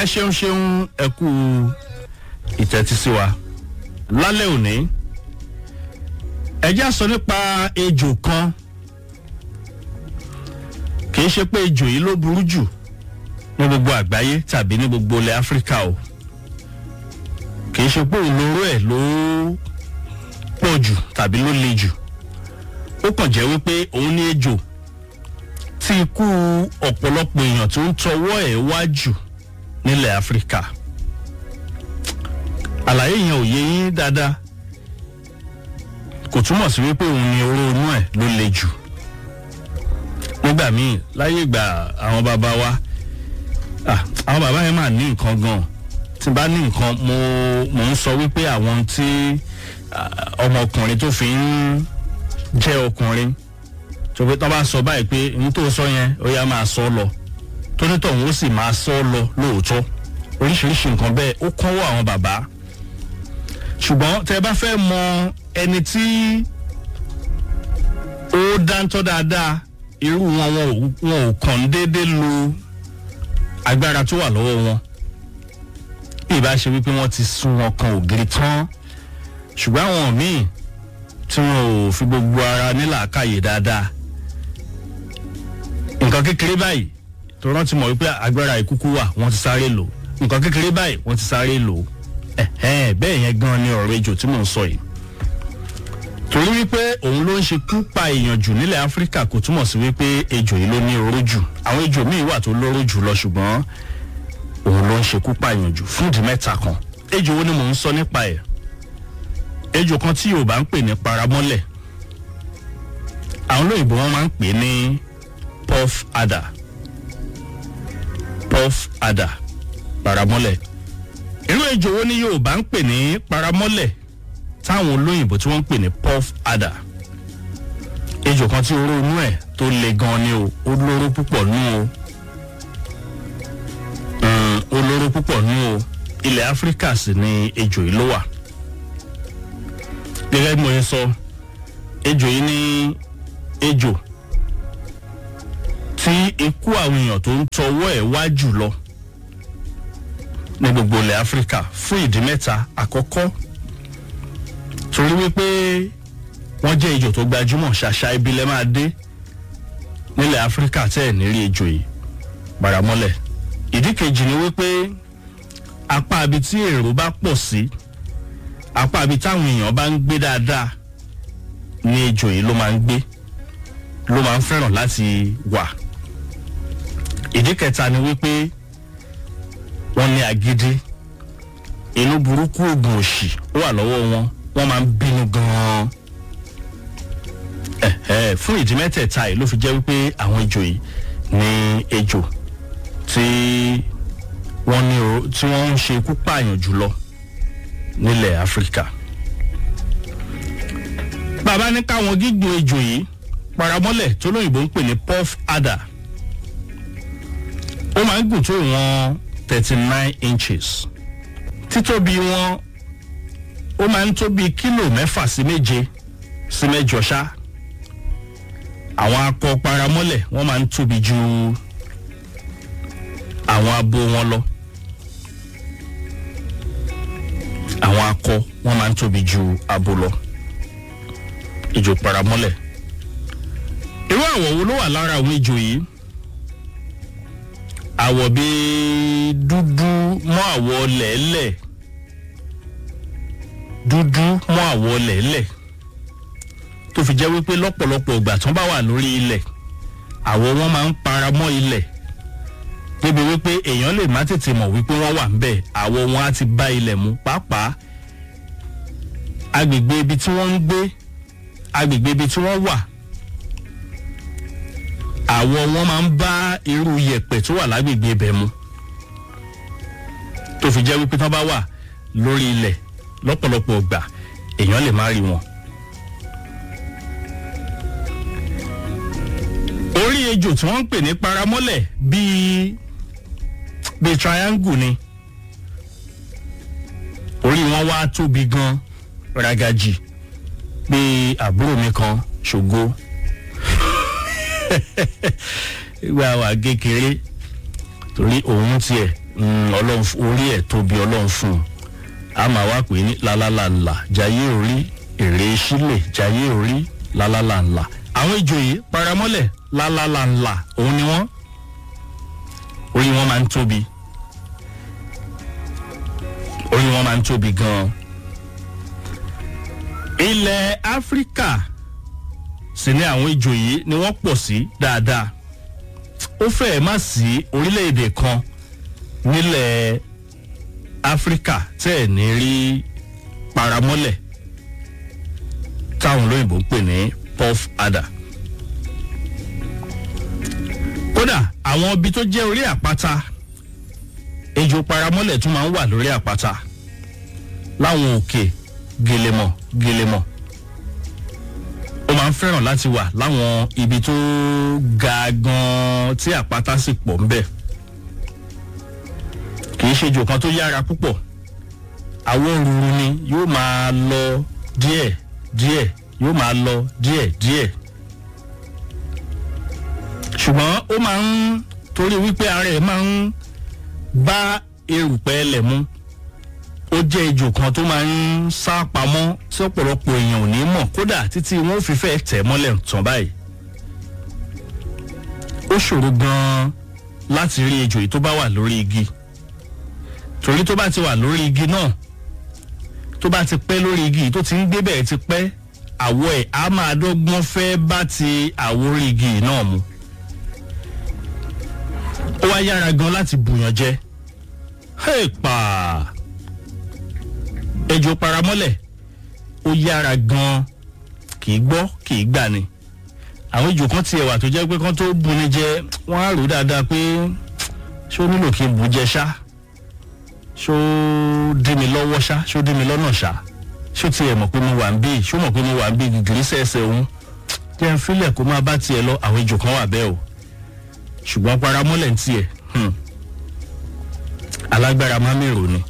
ẹ ṣeun ṣeun ẹ kú ìtẹ́tísí wa lálẹ́ òní ẹ já sọ nípa ejò kan kì í ṣe pé ejò yìí ló burú jù ní gbogbo àgbáyé tàbí ní gbogbo ilẹ̀ áfíríkà o kì í ṣe pé olóró ẹ̀ ló pọ̀ jù tàbí ló le jù ó kàn jẹ́ wípé òun ní ejò tí ikú ọ̀pọ̀lọpọ̀ èèyàn tó ń tọwọ́ ẹ̀ wá jù nílẹ̀ áfíríkà àlàyé yẹn ò yé yín dáadáa kò túmọ̀ sí wípé òun ni oró inú ẹ̀ ló le jù nígbà míì láyé ìgbà àwọn bàbá wa ah, àwọn bàbá yẹn máa ní nǹkan gan tí n bá ní nǹkan mo mo ń sọ wípé àwọn tí ah, ọmọkùnrin tó fi ń jẹ́ ọkùnrin tó pé tó bá sọ báyìí pé n tó sọ yẹn ó yá máa sọ lọ tónítọ̀hún ó sì máa sọ lọ lóòótọ́ oríṣiríṣi nǹkan bẹ́ẹ̀ ó kọ́wọ́ àwọn bàbá ṣùgbọ́n tẹ bá fẹ́ mọ ẹni tí ó dáńtọ́ dáadáa irú wọn wọn ò wọn ò kàn déédéé lo agbára tó wà lọ́wọ́ wọn bí ìbá ṣe wípé wọ́n ti sún wọn kan ògiri tán ṣùgbọ́n àwọn míì tí wọn ò fi gbogbo ara nílàákàyè dáadáa nǹkan kékeré báyìí tó rántí mọ̀ wípé agbára ìkúkú wà wọ́n ti sáré lò nǹkan kékeré báyìí wọ́n ti sáré lò ẹ̀hẹ́n bẹ́ẹ̀ yẹn gan ni ọ̀rọ̀ ejò tí mò ń sọ yìí torí wípé òun ló ń ṣe kú pa èèyàn jù nílẹ̀ áfíríkà kò túmọ̀ sí wípé ejò yìí ló ní oró jù àwọn ejò míì wà tó lóró jù lọ ṣùgbọ́n òun ló ń ṣe kú pa èèyàn jù fún ìdí mẹ́ta kan ejò wo ni mò ń sọ nípa ẹ̀ ejò kan tí yorùbá ń pè ní paramọ́lẹ̀ àwọn olóyìnbó wọn máa ń pè ní puff adder puff adder paramọ́lẹ̀ irú ejò wo ni yorùbá ń pè ní paramọ́lẹ̀ táwọn olóyìnbó tí wọ́n ń pè ní puff adder ejò kan tí oró inú ẹ̀ tó le gan ni o ó lóró púpọ̀ nú o Mm, ó lóró púpọ̀ nú o ilẹ̀ áfíríkà sì ni ejò yìí ló wà gẹ́gẹ́ bí mo ṣe sọ ejò yìí ní ejò tí ikú àwọn èèyàn tó ń tọwọ́ ẹ̀ wá jù lọ ní gbogbo ilẹ̀ áfíríkà fún ìdí mẹ́ta àkọ́kọ́ torí wípé wọ́n jẹ́ ejò tó gbajúmọ̀ ṣàṣà ibi lẹ́ máa dé nílẹ̀ áfíríkà tẹ́ ẹ̀ ní rí ejò yìí paramọ́lẹ̀ ìdí kejì ni wípé apá ibi tí èrò bá pọ̀ sí apá ibi táwọn èèyàn bá ń gbé dáadáa ní ejò yìí ló máa ń gbé ló máa ń fẹ́ràn láti wà ìdí kẹta ni wípé wọ́n ní agídí inú burúkú oògùn òṣì ó wà lọ́wọ́ wọn wọ́n máa ń bínú gan-an ẹ̀ẹ́ fún ìdí mẹ́tẹ̀ẹ̀ta yìí ló fi jẹ́ wípé àwọn ejò yìí ní ejò tí wọ́n ní o tí wọ́n ń ṣe ikú pààyàn jùlọ nílẹ̀ áfíríkà bàbá ní káwọn gígùn ejò yìí paramọ́lẹ̀ tó lóyìnbó ń pè ní puff adder ó máa ń gùn tó ìwọ̀n thirty nine inches títóbi wọn ó máa ń tó bíi kílò mẹ́fà sí méje sí mẹ́jọ ṣá àwọn akọ paramọ́lẹ̀ wọ́n máa ń tóbi ju àwọn abo wọn lọ àwọn akọ wọ́n máa ń tóbi ju abo lọ ejò paramọ́lẹ̀ irú àwọ̀ wo ló wà lára àwọn ejò yìí àwọ̀ bíi dúdú mọ́ àwọ̀ lẹ́lẹ̀ dúdú mọ́ àwọ̀ lẹ́lẹ̀ tó fi jẹ́ wípé lọ́pọ̀lọpọ̀ ìgbà tó bá wà lórí ilẹ̀ àwọ̀ wọn máa ń para mọ́ ilẹ̀ débi wípé èèyàn lè má tètè mọ̀ wípé wọ́n wà ńbẹ̀ àwọ̀ wọn á ti bá ilẹ̀ mu pàápàá agbègbè ibi tí wọ́n ń gbé agbègbè ibi tí wọ́n wà àwọ̀ wọn máa ń bá irú yẹ̀pẹ̀ tó wà lágbègbè ibẹ̀ mu tó fi jẹ́ wípé tán bá wà lórí ilẹ̀ lọ́pọ̀lọpọ̀ ìgbà èèyàn lè má rí wọn. orí ejò tí wọ́n ń pè ní paramọ́lẹ̀ bíi bíi triangle ni orí wọn wá tóbi gan ragaji bíi àbúrò mi kan ṣògo ìgbà wà kékeré torí òun tiẹ̀ mm, ọlọ́run f- orí ẹ̀ tóbi ọlọ́run fún un a máa wá pè ní lálálàlà jayé orí èrè sílẹ̀ jayé orí lálálàlà àwọn ìjòyè paramọ́lẹ̀ lálálàlà òun ni wọ́n orí wọn máa ń tóbi orí wọn máa ń tóbi gan-an ilẹ̀ áfíríkà sì ni àwọn ìjòyè ni wọ́n pọ̀ sí dáadáa ó fẹ́ẹ̀ má sí orílẹ̀-èdè kan nílẹ̀ áfíríkà tẹ́ ẹ̀ ní rí paramọ́lẹ̀ táwọn olóyìnbó ń pè ní puff adder kódà àwọn ibi tó jẹ́ orí àpáta ejò paramọ́lẹ̀ tún máa ń wà lórí àpáta láwọn òkè gèlèmọ̀ gèlèmọ̀ ó máa ń fẹ́ràn láti wà láwọn ibi tó ga gan tí àpáta sì pọ̀ ńbẹ̀ kì í ṣe ejò kan tó yára púpọ̀ àwọn òrùrù ni yóò máa lọ díẹ̀ díẹ̀ yóò máa lọ díẹ̀ díẹ̀ ṣùgbọ́n ó máa ń torí wípé ara ẹ̀ máa ń bá erùpẹ̀ ẹlẹ̀ mu ó jẹ́ ejò kan tó máa ń sá pamọ́ tí ọ̀pọ̀lọpọ̀ èèyàn ò ní mọ̀ kódà títí wọn ò fi fẹ́ tẹ̀ mọ́lẹ̀ tán báyìí ó ṣòro gan-an láti rí ejò yìí tó bá wà lórí igi torí tó bá ti wà lórí igi náà tó bá ti pẹ́ lórí igi yìí tó ti ń gbé bẹ́ẹ̀ ti pẹ́ àwọ̀ ẹ̀ á máa dọ́gbọ́n fẹ́ bá ti àwọ̀ orí igi yìí náà mu ó wá yára gan láti bùyàn jẹ hẹ́ẹ̀pà ejò paramọ́lẹ̀ ó yára gan kì í gbọ́ kì í gbà ni àwọn ejò kan tiẹ̀ wà tó jẹ́ pé kán tó buni jẹ wọ́n á rò ó dáadáa pé ṣé ó nílò kí n bù jẹ ṣá ṣó dí mi lọ́wọ́ ṣá ṣó dí mi lọ́nà ṣá ṣó tiẹ̀ mọ̀ pé mo wà ń bí ṣó mọ̀ pé mo wà ń bí gìgìrì sẹ́ẹ̀sẹ̀ òun jẹ́ ń filẹ̀ kó máa bá tiẹ̀ lọ àwọn ejò kan wà bẹ́ẹ̀ o ṣùgbọ́n paramọ́lẹ̀ ń tiẹ̀ hmm, alágbára má mèrò ni.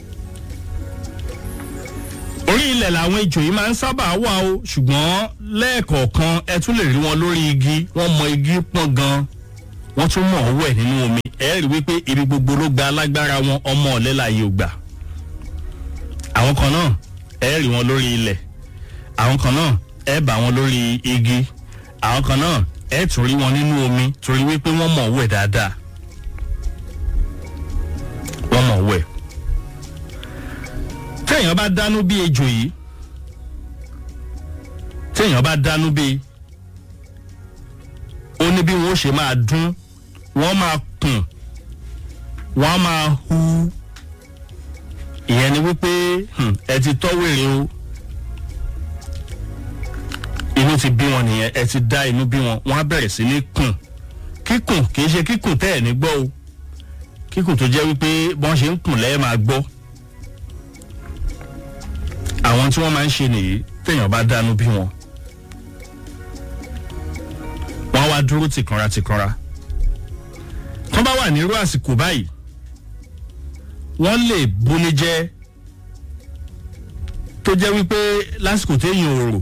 orí ilẹ̀ làwọn ejò yìí máa ń sábà wà o ṣùgbọ́n lẹ́ẹ̀kọ̀ọ̀kan ẹ tún lè rí wọn lórí igi wọ́n mọ igi pọ́n gan wọ́n tún mọ̀ ọ́ wẹ̀ nínú omi ẹ rí wípé ibi gbogbo ló gba alágbára wọn ọmọ ọ̀lẹ́ láàyè ò gbà. àwọn kan náà ẹ rí wọn lórí ilẹ̀ àwọn kan náà ẹ bá wọn lórí igi àwọn kan náà ẹ tún rí wọn nínú omi torí wípé wọ́n mọ̀ ọ́ wẹ̀ dáadáa wọ́n mọ̀ ọ́ wẹ̀ téèyàn bá dánú bí ejò yìí téèyàn bá dánú bí ó ní bí wọn ó ṣe máa dún wọn máa kùn wọn máa hu ìyẹn ni wípé hmm, ẹ ti tọ́ wèrè o inú ti bí wọn nìyẹn ẹ ti dá inú bí wọn wọn á bẹ̀rẹ̀ sí ní kùn kíkùn kì í ṣe kíkùn tẹ́ ẹ̀ ní gbọ́ o kíkùn tó jẹ́ wípé bọ́n ṣe ń kùn lẹ́ẹ̀ máa gbọ́ àwọn tí wọ́n máa ń ṣe nìyí téèyàn bá dánú bí wọn. wọ́n á wá dúró tìkanra tìkanra. tó bá wà nírú àsìkò báyìí wọ́n lè buni jẹ́ tó jẹ́ wípé lásìkò téèyàn ò rò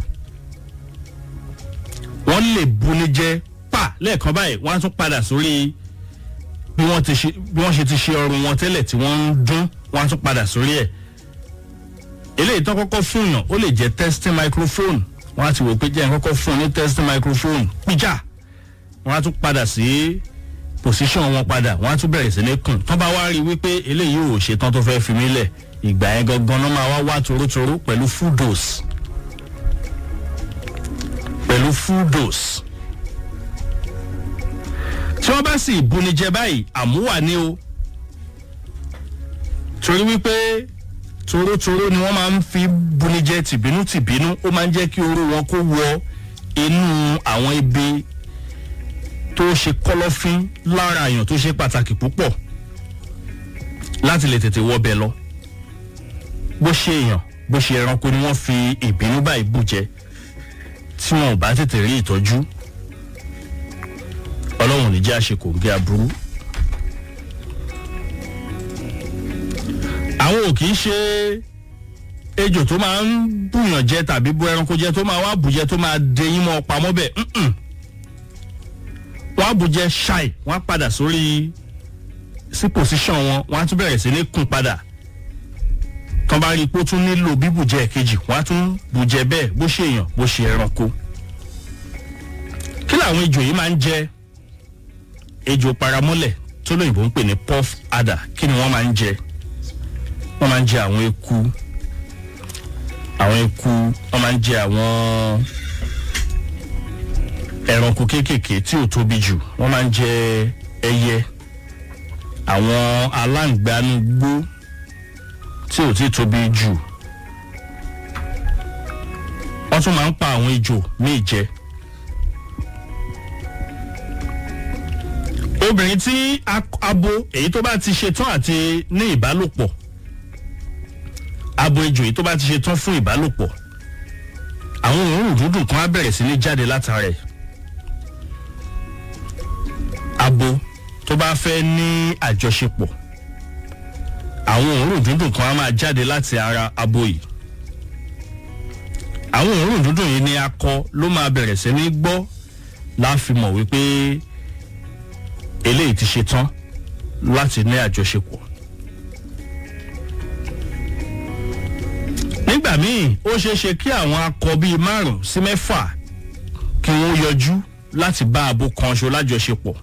wọ́n lè buni jẹ́ pa lẹ́ẹ̀kan báyìí wọ́n á tún padà sórí bí wọ́n ti ṣe bí wọ́n ṣe ti ṣe ọrùn wọn tẹ́lẹ̀ tí wọ́n ń dún wọ́n á tún padà sórí ẹ̀ eléyìí tó kọ́kọ́ fún yàn ó lè jẹ́ testing microphone wọ́n á ti wò pé jẹ́ kọ́kọ́ fún ní testing microphone píjà wọ́n á tún padà sí position wọn padà wọ́n á tún bẹ̀rẹ̀ sí ní kùn tán bá wá rí i wípé eléyìí ò ṣetán tó fẹ́ fi mí lẹ̀ ìgbà yẹn gangan náà máa wá wá torótoró pẹ̀lú full dose pẹ̀lú full dose tí wọ́n bá sì bunijẹ báyìí àmúwà ni o torí wípé torótoró ni wọ́n máa ń fi bunijẹ tìbínú tìbínú ó máa ń jẹ́ kí oró wọn kó wọ inú àwọn ibi tó ṣe kọ́lọ́fín lára àyàn tó ṣe pàtàkì púpọ̀ láti lè tètè wọbẹ̀ lọ bó ṣe èèyàn bó ṣe ẹranko ni wọ́n fi ìbínú báyìí bù jẹ tí wọn ò bá tètè rí ìtọ́jú ọlọ́run ò ní jẹ́ àṣekò ń gé aburú. àwọn ò kì í ṣe ejò tó máa ń bùyàn jẹ tàbí bú ẹranko jẹ tó máa wá bùjẹ tó máa deyín mọ́ pamọ́ bẹ́ẹ̀ wọ́n á bùjẹ ṣáì wọ́n á padà sórí sí pòsíṣàn wọn wọ́n á tún bẹ̀rẹ̀ sí ní kùn padà tán bá rí i pé ó tún nílò bíbùjẹ kejì wọ́n á tún bùjẹ bẹ́ẹ̀ bó ṣe èèyàn bó ṣe ẹranko kí làwọn ejò yìí máa ń jẹ ejò paramọ́lẹ̀ tó lóyìnbó ń pè ní puff adder kí ni wọ́n máa ń jẹ wọ́n máa ń jẹ àwọn eku àwọn eku wọ́n máa ń jẹ àwọn ẹranko kéékèèké tí ò tóbi jù wọ́n máa ń jẹ ẹyẹ àwọn aláǹgbánugbó tí ò tí tóbi jù wọ́n tún máa ń pa àwọn ejò míì jẹ. obìnrin tí abo èyí tó bá ti ṣetán àti ní ìbálòpọ̀ abo ejò èyí tó bá ti ṣetán fún ìbálòpọ̀ àwọn òórùn dúdùn kan á bẹ̀rẹ̀ sí ní jáde látara ẹ̀ abo tó bá fẹ́ ní àjọṣepọ̀ àwọn òórùn dúndùn kan á máa jáde láti ara abo yìí àwọn òórùn dúndùn yìí ni akọ ló máa bẹ̀rẹ̀ sí ní gbọ́ láàfimọ̀ wípé eléyìí ti ṣe tán láti ní àjọṣepọ̀. nígbà míì ó ṣeé ṣe kí àwọn akọ bíi márùn sí mẹ́fà kí wọ́n yọjú láti bá abo kan ṣo lájọṣepọ̀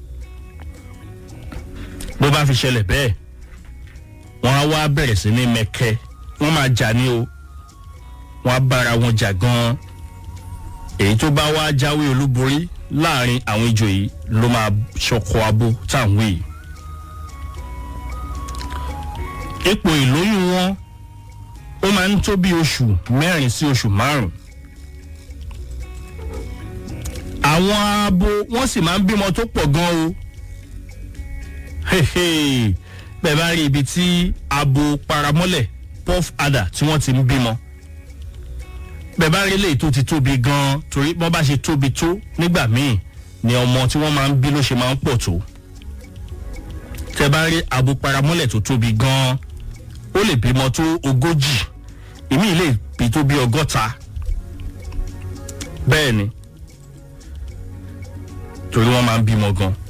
bó bá fi ṣẹlẹ̀ bẹ́ẹ̀ wọ́n á wá bẹ̀rẹ̀ sí ní mẹ́kẹ́ wọ́n máa jà ní o wọ́n á bára wọn jà gan-an èyí tó bá wá jáwé olúborí láàrin àwọn ijó yìí ló máa ṣọkọ abo táwọn yìí. ipò ìlóyún wọn ó máa ń tó bí oṣù mẹ́rin sí oṣù márùn-ún. àwọn abo wọ́n sì máa ń bímọ tó pọ̀ gan o. bẹ́ẹ̀ bá rí ibi tí abo paramọ́lẹ̀ puff adder tí wọ́n ti ń bímọ bẹ́ẹ̀ bá rí eléyìí tó ti tóbi gan-an torí wọ́n bá ṣe tóbi tó nígbà míì ni ọmọ tí wọ́n máa ń bí ló ṣe máa ń pọ̀ tó tẹ́ bá rí abo paramọ́lẹ̀ tó tóbi gan-an ó lè bímọ tó ogójì ìmí lè bí tó bí ọgọ́ta bẹ́ẹ̀ ni torí wọ́n máa ń bímọ gan